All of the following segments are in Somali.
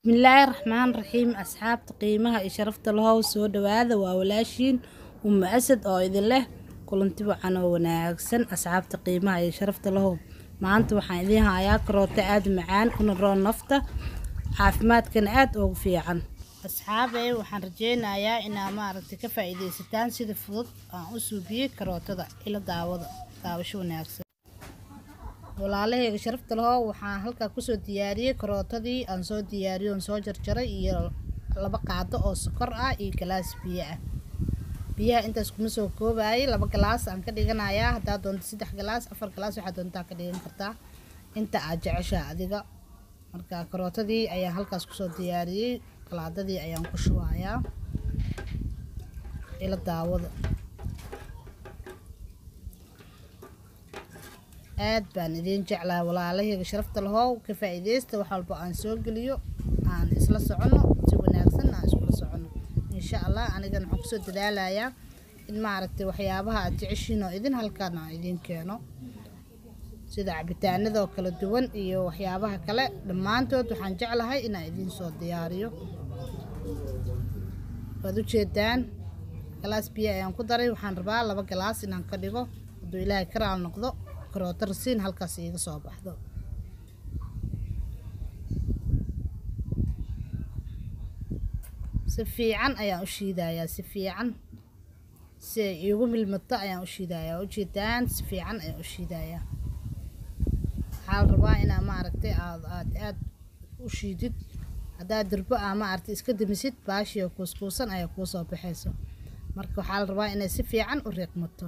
Bismillaahi Raxmaani Raxiim Asxaabta qiimaha iyo sharafta lahow soo dhawaada waa walaashiin Umu Asad oo idin leh kulanti wacan oo wanaagsan asxaabta qiimaha iyo sharafta lahow maanta waxaan idiin hayaa karooto aad u macaan una roon nafta caafimaadkana aad ugu fiican asxaabey waxaan rajeynayaa inaa maaragtay ka faa'iidaysataan sida fudud aan u suubiyey karootada ila daawada daawasho wanaagsan walaalahayga sharafta lahow waxaan halkaa kusoo diyaariyey karootadii aan soo diyaariyey oon soo jarjaray iyo laba qaado oo sokor ah iyo galaas biyo ah biyaha intaas kuma soo koobayay laba galaas aan ka dhiganayaa haddaa doonto saddex galaas afar galaas waxaa doontaa ka dhigan kartaa inta aad jeceshaa adiga marka karootadii ayaan halkaas kusoo diyaariyey qalaadadii ayaan ku shubayaa ila daawada aad baan idiin jeclahay walaalahayga sharafta lahow ka faa'iidaysta wax walba aan soo geliyo aan isla soconno si wanaagsan aan iskula soconno insha allah anigana waxaan kusoo dadaalayaa in maaragtay waxyaabaha aad jeceshiin oo idin halkaan aan idiin keeno sida cabitaanadoo kala duwan iyo waxyaabaha kale dhammaantood waxaan jeclahay inaan idiin soo diyaariyo waad u jeedaan galaas biyo ayaan ku daray waxaan rabaa laba galaas inaan ka dhigo hadduu ilaahay karaal noqdo karooto rasiin halkaas iiga soo baxdo si fiican ayaan u shiidayaa si fiican si ay iigu milmato ayaan u shiidayaa waa ujeedaan si fiican ayaan u shiidayaa waxaa la rabaa inaa maaragtay aad aad aad u shiidid haddaad dirbo ah maaragtay iska damisid baashiyo kuuskuusan ayaa kuu soo baxayso marka waxaa la rabaa inay si fiican u riiqmato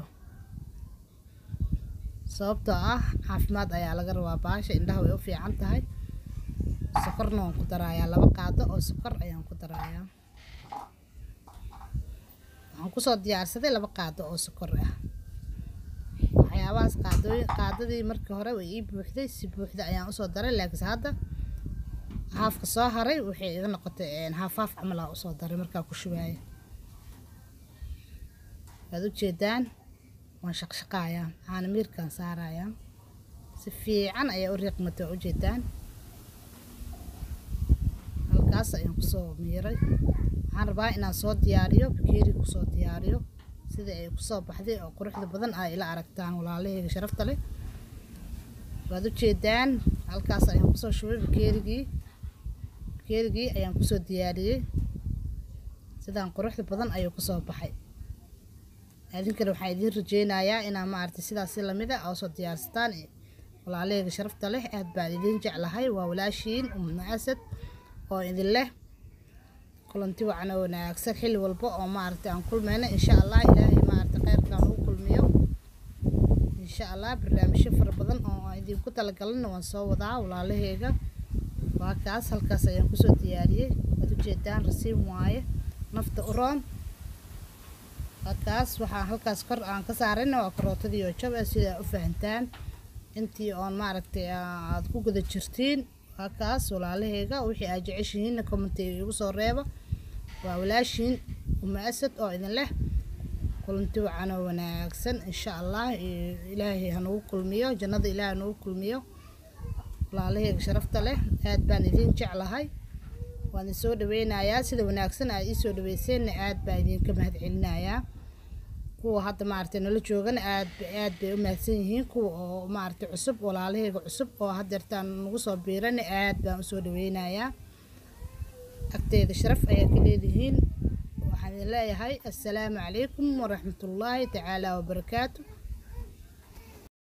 sababtoo ah caafimaad ayaa laga rabaa baasha indhaha way u fiican tahay sokorna waan ku darayaa laba qaado oo sokor ayaan ku darayaa waxaan kusoo diyaarsaday laba qaado oo sokor ah waxyaabahaas qaadooyin qaadadii markii hore way ii buuxday si buuxda ayaan usoo daray laakiinse hadda haafka soo haray waxay iga noqotay haaf haaf camal aa usoo daray markaa ku shubaaya waad ujeedaan waan shaqshaqaayaa waxaana miirkaan saarayaa si fiican ayaa u riiqmatay waa ujeedaan halkaas ayaan kusoo miiray waxaan rabaa inaan soo diyaariyo bakeeri kusoo diyaariyo sidai ay kusoo baxday oo quruxda badan ay ila aragtaan walaalahayga sharafta leh waad ujeedaan halkaas ayaan kusoo shubay bakeerigii bakeerigii ayaan kusoo diyaariyey sidaan quruxda badan ayuu kusoo baxay idinkana waxaan idiin rajeynayaa inaa maaragtay sidaas si lamida aa usoo diyaarsataan walaalahayga sharafta leh aad baan idiin jeclahay waa walaashiin umna asad oo idin leh kulanti wacan oo wanaagsan xilli walba oo maaragtay aan kulmayno insha allah ilaahay maaragtay kheyrkaan ugu kulmiyo insha allah barnaamijyo fara badan oo aan idinku talagalana waan soo wadaa walaalahayga waa kaas halkaas ayaan kusoo diyaariyey waad ujeedaan rasiim waaye nafta u roon halkaas waxaa halkaas kor aan ka saarayna waa karootadii oo jab ah sidaa u fahantaan intii oon maaragtay aad ku guda jirtiin halkaas walaalahayga wixii aad jeceshihiinna commentiga igu soo reeba waa walaashiin uma asad oo idin leh kulanti wacan oo wanaagsan insha allah ilaahay hanagu kulmiyo jannada ilaahay hanagu kulmiyo walaalahayga sharafta leh aad baan idiin jeclahay waan idin soo dhaweynayaa sida wanaagsan aad ii soo dhaweyseenna aad baan idinka mahad celinayaa kuwa hadda maaragtay nala joogana aad aad bay u mahadsan yihiin kuwa oo maaragtay cusub walaalahayga cusub oo haddeertaan nagu soo biirana aad baan usoo dhaweynayaa agteeda sharaf ayaa ka leedihiin waxaan idin leeyahay assalaamu calaykum waraxmatullaahi tacaala wabarakaatu